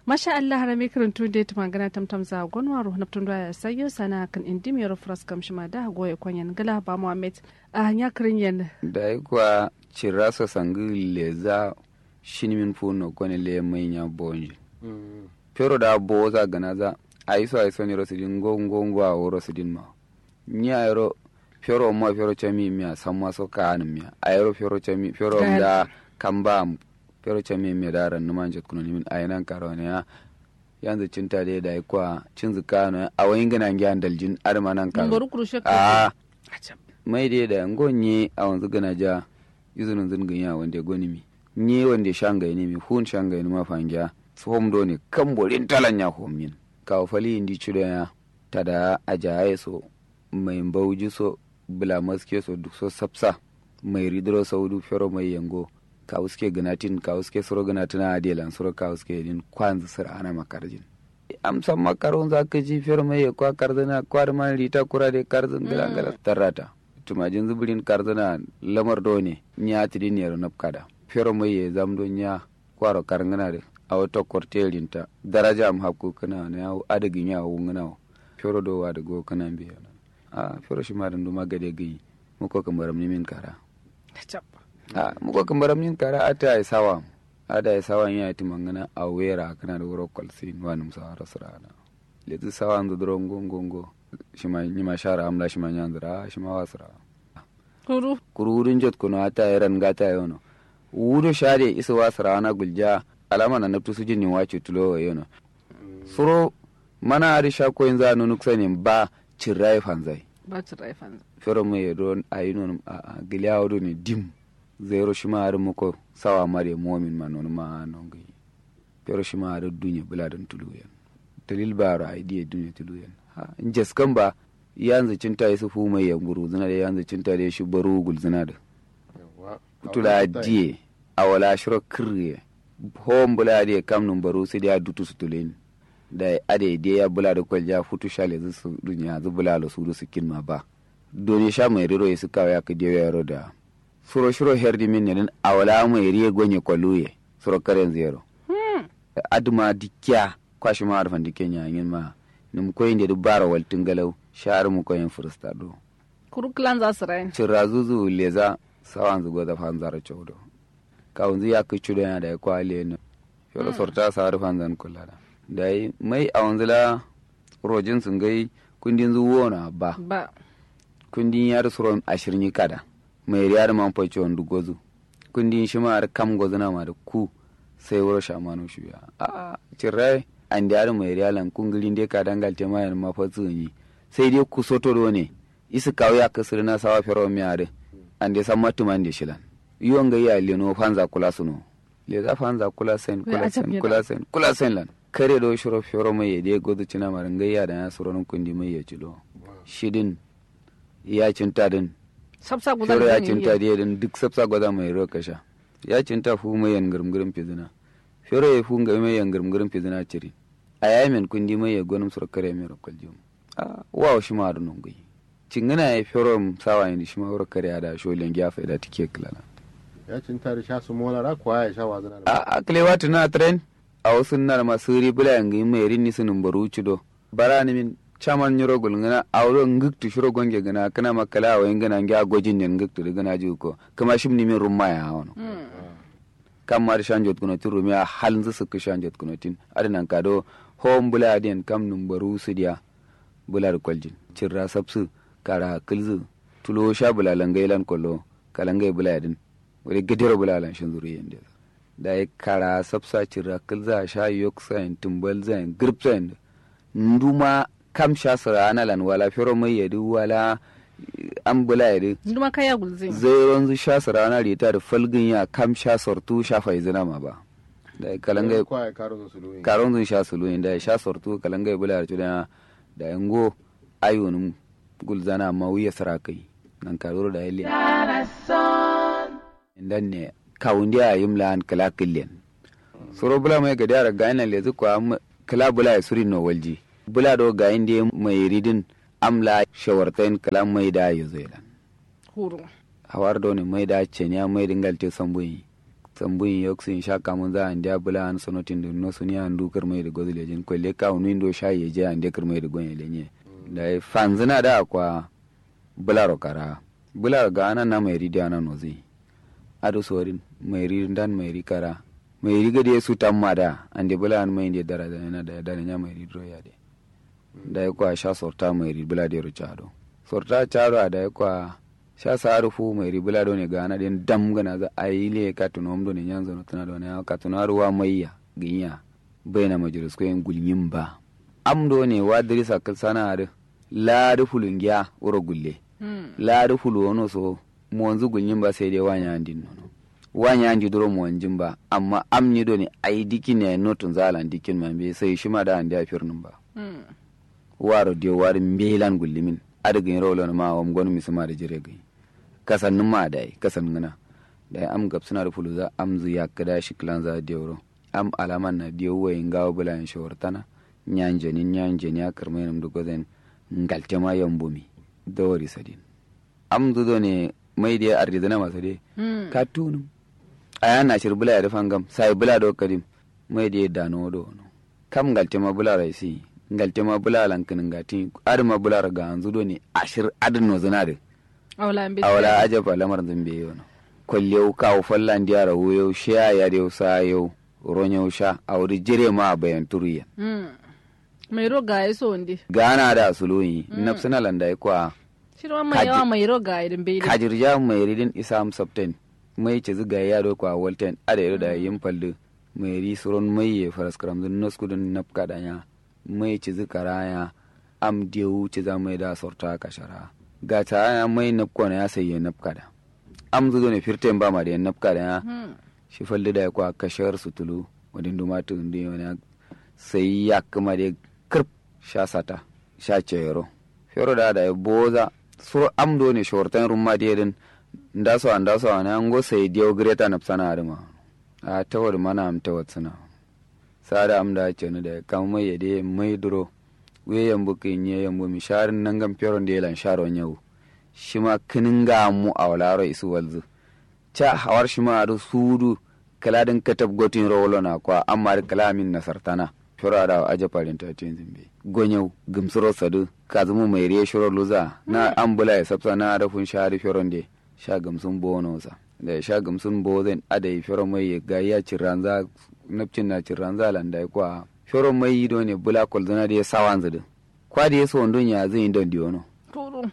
masha Allah harami karantu da ta magana tamtam za gonwa ro na tun ya sayo sana kan indi mi ro fras kam shima da goye kwanyan gala ba Muhammad a hanya kirin yan da yi kuwa cirasa sangi leza shinimin funo kone le manya bonji pero da bo za gana za aiso aiso ni rosidin ngo ngo ngo a woro sidin ma ni ayro pero mo pero chami mi samma so kan mi ayro pero chami pero da kamba pero chami mi da ran numan jet kuno min ayinan karone ya yanzu cinta dai da kwa cin zukano a wayin gana gyan daljin armanan karo Ngoro kurushe a mai dai da ngonye a wanzu gana ja izinin zingin ya wanda goni mi nye wanda shangai ne mi hun shangai ne ma fangiya tsohon do ne kan borin talan ya homin kawo fali indi cido ya tada ajaye so mai bauji so bula maske so duk so sapsa mai ridro saudu fero mai yango kawo suke ganatin kawo suke suro ganatin a adelan suro kawo suke din kwanzu sir ana makarjin amsan makaron za ka ji fero mai kwa karzana kwar man rita kura de karzin gala tarrata tumajin zubirin karzana lamar do ne nya tidin yaro napkada fero mai ya zamdo nya kwaro karngana de a wata kwartelinta daraja am hakku kana na yawo adagin yawo ngana fero do wa da go kana biya a fero shi ma dan duma gade gai muko kamar min kara a muko kamar min kara ata ai sawa ada ai sawa ya ti mangana a wera kana da wuro kwalsin wa num sa rasrana lezu sawa ndo dro ngongongo shi ma ni ma shara amla shi ma nyandra shi ma wasra kuru kururin jot kuno ata eran gata yono wudo shade isa wasra na gulja alama na naftu su jini wace tulo yono suro mana ari sha ko yanzu anu nuksa ne ba cirrai fanzai ba ci raifan fero mu yedo ayi non a giliya do ne dim zero shima ari muko sawa mare momin ma non ma non gi fero shima ari dunya buladan tulu yan dalil baro ai die dunya tulu yan ha injes kan ba yanzu cinta yi su fu mai yanguru zina da yanzu cinta da shi baro gul zina da tula die awala shiro kirye hom bula de kam num baru si dia dutu su tulen da ade de ya bula da kwalja futu shale zu su dunya zu bula lo su su kin ma ba doni sha mai riro su kawa ya ka de yaro da suro shiro herdi min ne awala mai riye gonye kwaluye suro karen zero aduma dikya kwashi ma arfan dikenya yin ma num koyin de dubara waltin galau sha'ar mu koyin fursta do kuru klan za su rayin cirra zuzu leza sawan zugo da fanzara chawdo kawunzu ya kai cudo yana da ya kwale ne yau sorta sa harfan zan kula da da yi mai a wanzu la rojin sun gai kundin zuwo na ba ba kundin yar suron ashirin kada mai riyar man faice wanda gozu kundin shi ma kam gozu na ma da ku sai wuro shamanu shi ya a cirrai an da yar mai riyalan kungirin dai ka dangal te mayan ma fa yi sai dai ku soto do ne isi kawo ya kasir na sawa fero mi ade an dai san matuman da shilan yiwon ga iya leno fanza kula suno le za fanza kula sen kula sen kula sen kula sen lan kare do shiro fioro mai yede godu cina marin ga iya da ya suro nun kundi mai ya cilo shidin ya cinta din sabsa guda fioro ya cinta diye din duk sabsa gwada mai ro kasha ya cinta fu mai yan gurmgurin fizina fioro ya fu ga mai yan gurmgurin fizina ciri a yamin kundi mai ya gonum suro kare mai rokal jum a wa shi ma nun gai cingina ya fioro sawa yin shi ma ro kare da sholen gyafa da tike kilala ya cinta da sha su molara kuwa ya sha wazana da a aklewa tuna tren a wasu nar masu ribula yangi mai rinni sunin baru cido bara ni min chaman nyoro gulngana awro ngiktu shiro gonge gana kana makala wa ingana ngi agojin ne ngiktu de gana juko kama shim ni min rumma ya hono kam mar shanjot kuno tin rumi a halin su suka shanjot kuno tin adinan kado hom bula den kam num baru su dia bula kwaljin cirra sabsu kara kilzu tulo sha bula langailan kollo kalangai bula din wani gadira bulalan shin zuriyan da da ya kara sabsa cira kilza sha yok sayin tumbal zayin grip zayin nduma kam sha sara ana lan wala fero mai yadu wala an bula yadu nduma kaya gulzin zai ranzu sha sara ana rita da falgin ya kam sha sortu sha faizina ma ba da ya kalanga kuwa ya karo su luyin karon zun sha sulu da ya sha sortu kalanga bula da da yango ayunum gulzana ma wiya sara kai nan karoro da ya dan ne kawundi a yim lan kala killen soro bula mai ga dara ga ina lezu ko am kala bula ya suri no walji bula do ga inde mai ridin amla shawartain kala mai da ya zelan huru hawar do ne mai da cenya mai dingal te sambuyi sambun yoksin sha kamun za an dia bula an sonotin da no suni an du kirmai da gozile jin kwelle ka unu indo sha ye je an dia kirmai da gonye lenye da fanzina da kwa bularo kara bularo ga anan na mai ridi anan nozi ado sorin mai ridi dan mai ri kara mai ri gade su tamma da an de bula an mai inde daraja yana da da nya mai ridi ya de da kwa sha sorta mai ri bula de ro chado sorta chado da kwa sha saru fu mai ri bula do ne ga ana den dam gana za aile ka tuno mdo ne nyanzo no tana do ne ka tuno ruwa maiya ginya baina majlis ko en gulmin ba amdo ne wa dirisa sana da laari fulungiya wuro gulle laari fulu wono so monzu gulnyin ba sai dai wanya andin nono wanya andi duro monjin ba amma amni do ne ai dikin ne notun zalan dikin man be sai shi ma da andi a firnin ba waro dio wari mbelan gullimin adagin rolo na ma wam gonu misuma da jire gai kasannin ma da ai kasan ngana da am gab suna da fulu za am zu ya kada shi klan za dioro am alaman na dio wayin gawo bulan shawartana nyanjeni nyanjeni akar mai nam dugo zen ngalte ma yambumi dawari sadin am dudo ne mai da ardidana masu de ka tunum aya na shir bula ya rufan gam sai bula do kadim mai da dano do no kam ngalte ma bula raisi ngalte ma bula lankin ngati ar ma bula ga anzu do ne ashir adin no zanade awla ambe awala ajaba lamar zambe yo no kollew kaw fallan diara wuyo sha ya de sa yo ronyo sha awri jere ma bayan turiya mai roga ya so ndi gana da suluyi nafsina landa kwa shirwa mai yawa mai roga idan bai kajirja mai ridin isam sabten mai ce ziga ya do kwa walten ada yaro da yin fallu mai ri suron mai ye faras kram dun noskudun napka danya mai ce zika raya am dewu ce za mai da sorta kashara ga ta ya mai napko na ya sayi napka da am zuzo ne firten ba ma da yan napka da ya shi fallu da kwa kashar sutulu wadin dumatu ndi wani sai ya kuma da kirp sha sata sha cero fero da da boza sur amdo ne shortan rumma de din ndaso andaso ana ngo sai dio greta na sana arma a tawar mana am tawar suna sada am da ce ne da kam mai yade mai duro we yambu kin ye yambu mi sharin nan gam fero de lan sharo nyau shima kininga mu awlaro isu walzu cha hawar shima adu sudu kaladin katab gotin rolo na kwa amma kalamin nasartana shura da aje farin ta tin zimbe gonyau gumsuro sadu kazumu mai riye shuro luza na ambula ya sabsa na rafun shari firon de sha gamsun bono sa da sha gamsun bozen adai firon mai ga ya ciranza napcin na ciranza landa kwa firon mai yi ne bula kolzana da ya sawan zudu kwa da ya so ndon ya zai don diono turu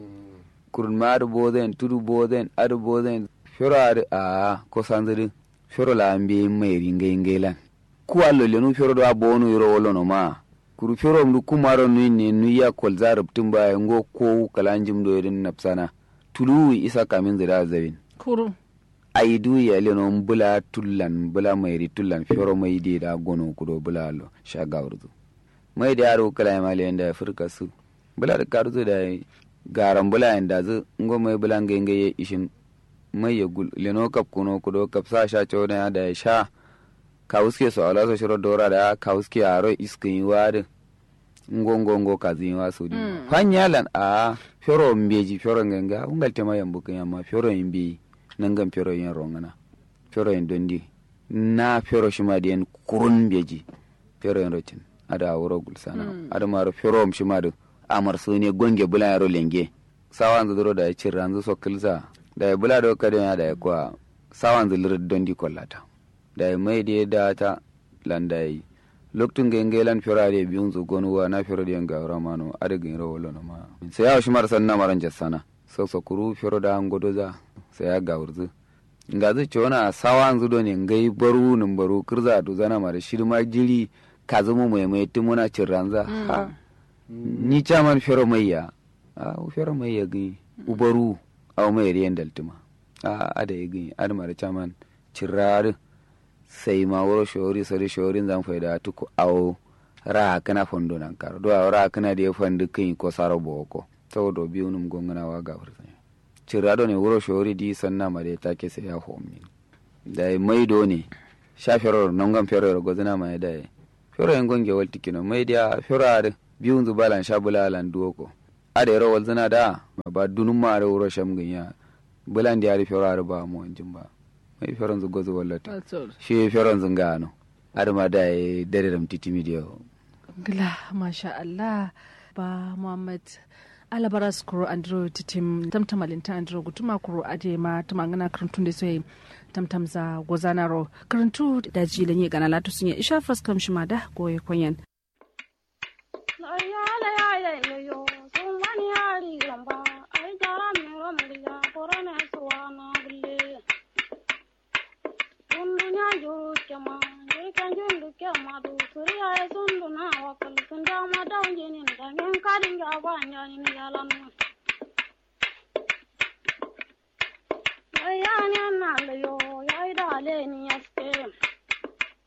kurun ma adu bozen tudu bozen adu bozen firo adu a ko sanzudu firo la ambe mai ringai ngailan ku allo lenu fero do abonu yoro wolo no ma kuru fero mdu kumaro nu ne nu ya kol zarab tumba ngo ko kalanjim do yedin napsana tulu isa kamin zira zawin kuru aidu ya leno bula tullan bula mairi tullan fero mai de da gono kudo bula lo shaga urdu mai da yaro kala ma le da furka su bula da karzu da garan bula inda zu ngo mai bula ngenge ishin mai ya gul leno kap kuno kudo kap sa sha chona da sha kawuske so ala so shiro dora da kawuske aro iskin wade ngongo ngo kazi wa su di fanyalan a fero mbeji fero ngenga ungal tema yambu kanyama fero imbi nangam fero yen rongana fero yen dondi na fero shima den kurun mbeji fero yen rotin ada wuro gulsana ada maro fero shima do amar su ne gonge bulan yaro lenge sawan zuduro da cin ranzu so kilza da bula do kadon da kwa sawan zulir dondi kollata da mai da da ta landai loktun ga ngelan firade biyun zu gonu wa na firade nga ramano ada ga ro wala ma sai ya shi mar sanna maran jassana so so kuru firo da ngodo za sai ya ga urzu nga zu chona sawan zu do ne ngai baru nun baru kirza to zana mara shirma jiri ka zama mai mai tumuna cirranza ha ni chaman firo mai ya a firo mai ya gi ubaru aw mai riyan daltuma a ada ya gi ada mara chaman cirrar sai ma wuro shori sori shorin zan faida tuku awo ra kana fondo nan karo do ra kana da fandu kin ko saro boko to biyu num gongana wa ga furta cirado ne wuro shori di sanna mare ta ke sai ya homi da mai do ne sha feror non gam feror gozana ma da fero en gonge walti kino mai dia feror biyu zu balan sha bulalan duoko ade ro walzana da ba dunum ma ro wuro sham ginya bulan da ya feror ba mo jimba ai feron zu gozo wallata shi feron zu ngano adama da ya dare da mtiti midiyo gila masha Allah ba Muhammad alabaras kuro andro titim tamtamalinta andro gutuma kuro ade ma tamangana karantun da sai tamtamza gozanaro karantu da jilan yi gana latu sun yi isha faskam shi ma da goye kwanyan yani annalayo yayi da ale ni yaske